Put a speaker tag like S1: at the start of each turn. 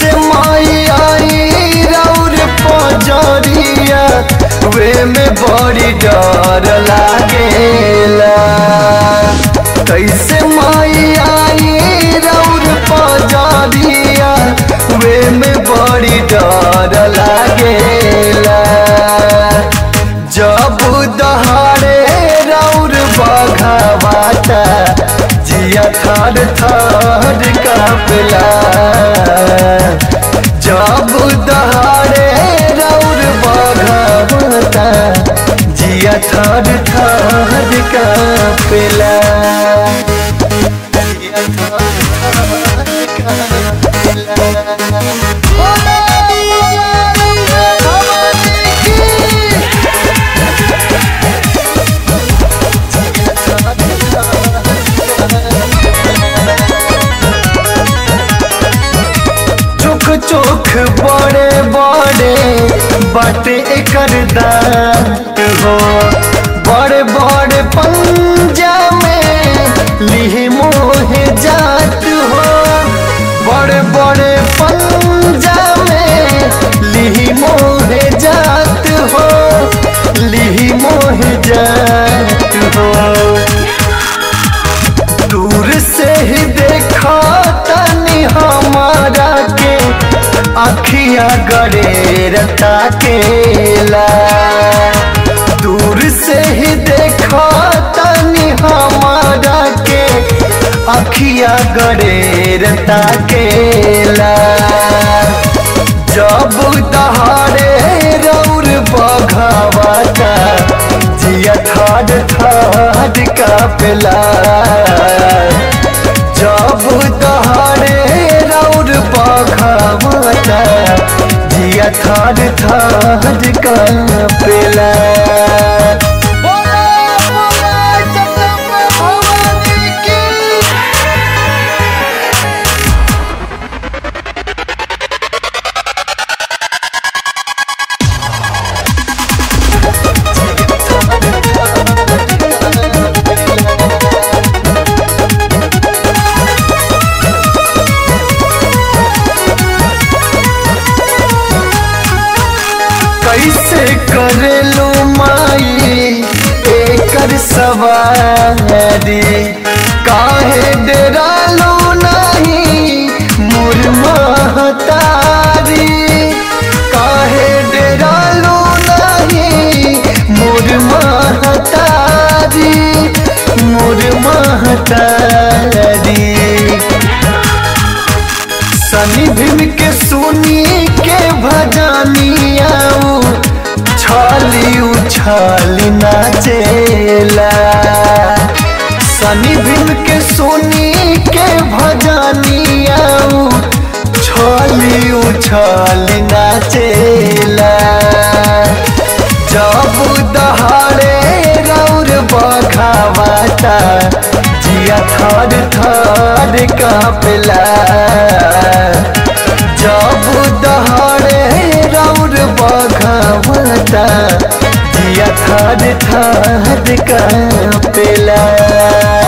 S1: कैसे माई आई रौर पजरिया वे में बड़ी डर लागेला कैसे माई आई रौर पजरिया वे में बड़ी डर लागेला जब दहाड़े रौर बघावाता जिया थर थर कापला जब दहाड़े रौर बघावाता जिया थर थर कापला जिया थर थर कापला बोला बोला भवानी की चोख चोख बड़े बड़े बाटे एकर दांत हो बड़े बड़े पंजा में लिहे मोहे जात हो बड़े बड़े पंजा में लिही मोहे जात हो लिही मोहे जात हो दूर से ही देखा तनी हमारा के अखिया गड़ेरता केला दूर से ही देखा तनी हमारा के अखिया गड़ेरता केला जब दहाड़े रौर बघावाता जिया ठाड ठाड कापेला जब दहाड़े रौर बघावाता जिया ठाड ठाड कापेला बोला बोला जगदम्बा भवानी की कैसे करेलू माई एकर सवारी काहे डरालू नहीं मोर महतारी काहे डरालू नहीं मोर महतारी मोर महतारी सनी भीम के सुनी के भजनिया छाली उछाली नाचेला सनी भीम के सुनी के भजनिया छाली उछाली नाचेला जब दहाड़े रौर बघावाता जिया थर थर कापेला जब दहाड़े रौर बघावाता जिया थर थर कापेला